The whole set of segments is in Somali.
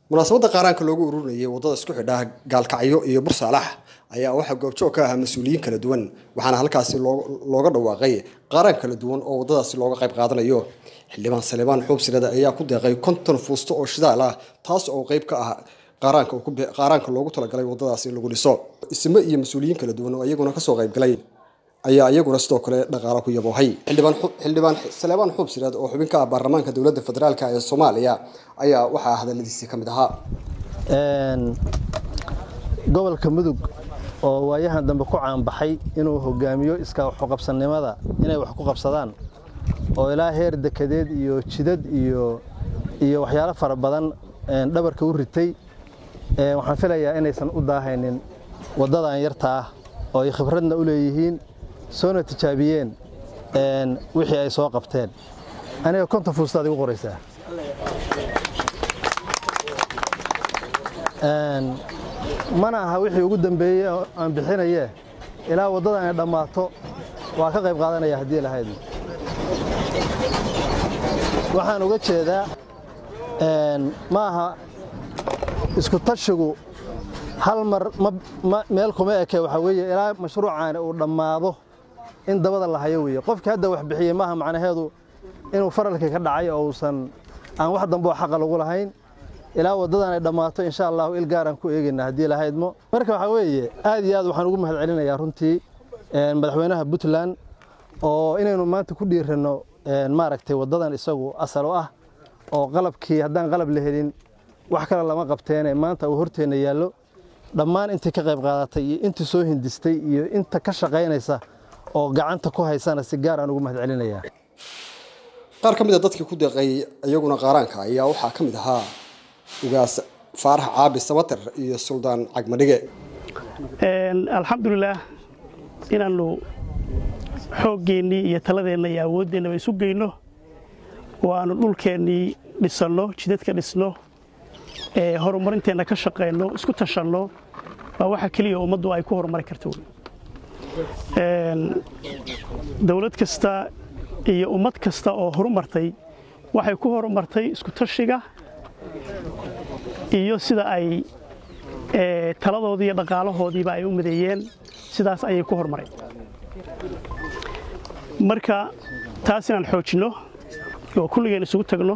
munaasabadda qaaraanka loogu ururinayay waddada isku xidha gaalkacyo iyo bursaalax ayaa waxaa goobjoog ka ahaa mas-uuliyiin kala duwan waxaana halkaasi looga dhawaaqay qaaraan kala duwan oo waddadaasi looga qayb qaadanayo xildhibaan saleebaan xuubsirada ayaa ku deeqay konton fuusto oo shidaal ah taas oo qayb ka ah qaaraanka loogu talagalay waddadaasi in lagu dhiso isme iyo mas-uuliyiin kala duwan oo iyaguna kasoo qaybgalay ayaa iyaguna sidoo kale dhaqaalo ku yaboohay xildhibaan saleebaan xuubsireed oo xubin ka ah baarlamaanka dowladda federaalk ee soomaaliya ayaa waxaa hadaladiisii ka mid ahaa gobolka mudug oo waayahan dambe ku caanbaxay inuu hogaamiyo iskaa waxuqabsannimada inay wax ku qabsadaan oo ilaa heer dekedeed iyo jidad iyo iyo waxyaalo fara badan dhabarka u ritay waxaan filayaa inaysan u daahaynin waddadan yarta ah oo ay khibradna u leeyihiin soona tijaabiyeen wixii ay soo qabteen aniga konton fuustaad igu qoraysaa mana aha wixii ugu dambeeyey aan bixinaye ilaa waddadan ay dhammaato waa ka qayb qaadanaya haddii lahayd waxaan uga jeedaa ma aha isku tashigu hal mar meel kuma eke waxaa weeye ilaa mashruucaani uu dhammaado in dabada la hayo weeye qofkii hadda wax bixiyey maaha macnaheedu inuu faralkii ka dhacay oo uusan aan wax dambe oo xaqa lagu lahayn ilaa waddadan ay dhammaato insha allahu il gaaraan ku eegayna haddii lahaydmo marka waxaa weeye aad iyo aad waxaan ugu mahad celinayaa runtii madaxweynaha puntland oo inaynu maanta ku dhiiranno maaragtay waddadan isagu asal u ah oo qalabkii haddaan qalab la helin wax kale lama qabteene maanta uu horteenna yaallo dhammaan intii ka qayb qaadatay iyo intii soo hindistay iyo inta ka shaqaynaysa oo gacanta ku haysana si gaar aan ugu mahad celinayaa qaar ka mid a dadkii ku deeqay iyaguna qaaraanka ayaa waxaa ka mid ahaa ugaas faarax caabi samater iyo suldaan cagmadhige alxamdulilaah inaannu xooggeenii iyo taladeenna iyo awooddeennaba isu geyno oo aannu dhulkeennii dhisanno jidadka dhisno horumarinteenna ka shaqayno isku tashanno waa waxa keliya ummaddu ay ku horumari karto dowlad kasta iyo ummad kasta oo horumartay waxay ku horumartay isku tashiga iyo sida ay taladoodii iyo dhaqaalahoodiiba ay u mideeyeen sidaas ayay ku horumareen marka taas inaan xoojinno oo kulligeen isugu tagno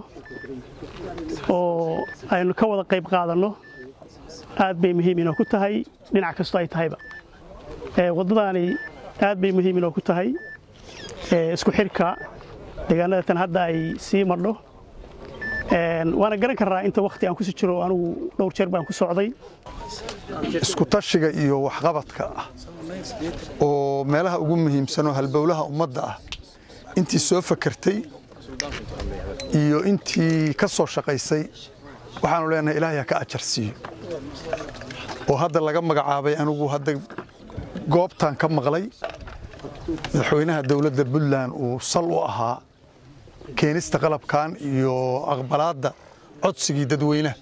oo aynu ka wada qayb qaadanno aad bay muhiim inoo ku tahay dhinac kastoo ay tahayba waddadaani aad bay muhiim inoo ku tahay isku xirka deegaanada tan hadda ay sii madho waana garan karraa inta wakhti aan kusi jiro anigu dhowr jeer baan ku socday isku tashiga iyo waxqabadka ah oo meelaha ugu muhiimsanoo halbowlaha ummadda ah intii soo fakertay iyo intii ka soo shaqaysay waxaanu leenahay ilaahay ha ka ajar siiyo oo hadda laga magacaabay anigu hadda goobtan ka maqlay madaxweynaha dowladda puntland uu sal u ahaa keenista qalabkan iyo aqbalaadda codsigii dadweynaha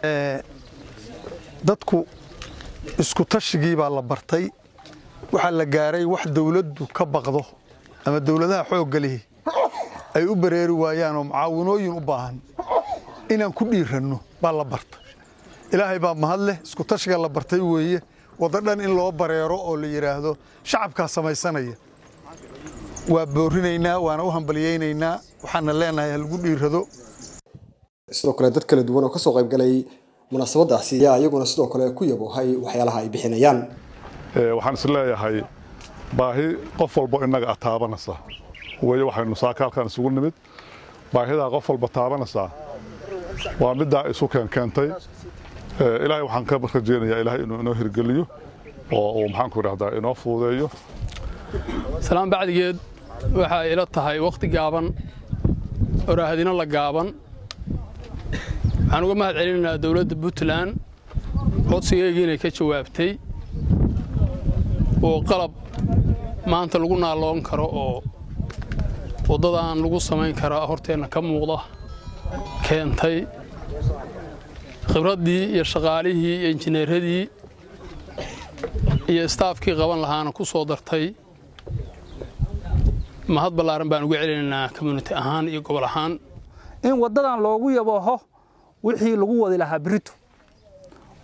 dadku isku tashigii baa la bartay waxaa la gaaray wax dowladdu ka baqdo ama dowladaha xoogga lihi ay u bareeri waayaanoo mucaawinooyin u baahan inaan ku dhiiranno baa la bartay ilaahay baa mahad leh isku tashiga la bartay weeye waddo dhan in loo bareero oo la yidhaahdo shacabkaa samaysanaya waa boorinaynaa waana u hambalyaynaynaa waxaana leenahay halagu dhiirado sidoo kale dad kala duwan oo kasoo qaybgalay munaasabadaasi ayaa iyaguna sidoo kale ku yaboohay waxyaalaha ay bixinayaan waxaan is leeyahay baahi qof walbo innaga a taabanaysa weye waxaynu saaka halkaan isugu nimid baahidaa qof walba taabanaysaa waa middaa isu keenkeentay ilaahay waxaan ka rajeynayaa ilaahay inuu inoo hirgeliyo oo uu maxaanku idhahdaa inoo fuudeeyo salaan bacdigeed waxaa ila tahay wakhti gaaban oo raahadino la gaaban waxaan uga mahad celinaynaa dowladda puntland codsigeygii inay ka jawaabtay oo qalab maanta lagu naalloon karo oo waddadan lagu samayn karaa horteenna ka muuqda keentay khibraddii iyo shaqaalihii iyo injineeradii iyo istaafkii qaban lahaana ku soo dartay mahad ballaaran baan uga celinaynaa community ahaan iyo gobol ahaan in waddadan loogu yabooho wixii lagu wadi lahaa berito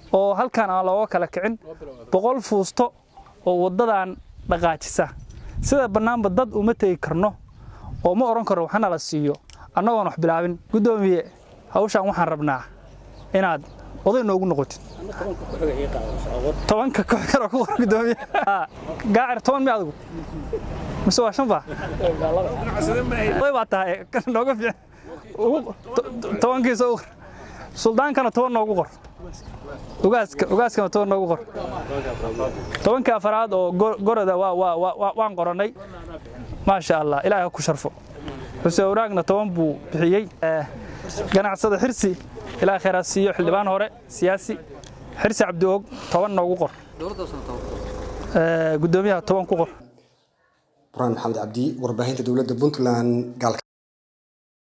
oo halkan aan looga kala kicin boqol fuusto oo waddadan dhaqaajisa sida bannaanba dad uma tegi karno oo ma odhan karo waxna la siiyo annagoon wax bilaabin guddoomiye hawshaan waxaan rabnaa inaad oday noogu noqotid tobanka koox kale ku qor guddoomiye gaacir toban mi adigu mise waa shan ba oday baa tahay nooga fiican tobankiisa u qor suldaankana toban noogu qor ugaaska ugaaskana toban noogu qor tobankii afaraad oo goroda waan qorannay maasha allah ilaahay ha ku sharfo xuseen wanaagna toban buu bixiyey ganacsada xirsi ilaahay khayraad siiyo xildhibaan hore siyaasi xirsi cabdiog toban noogu qor guddoomiyaha toban ku qor burhaan maxamed cabdi warbaahinta dowladda puntland gaalka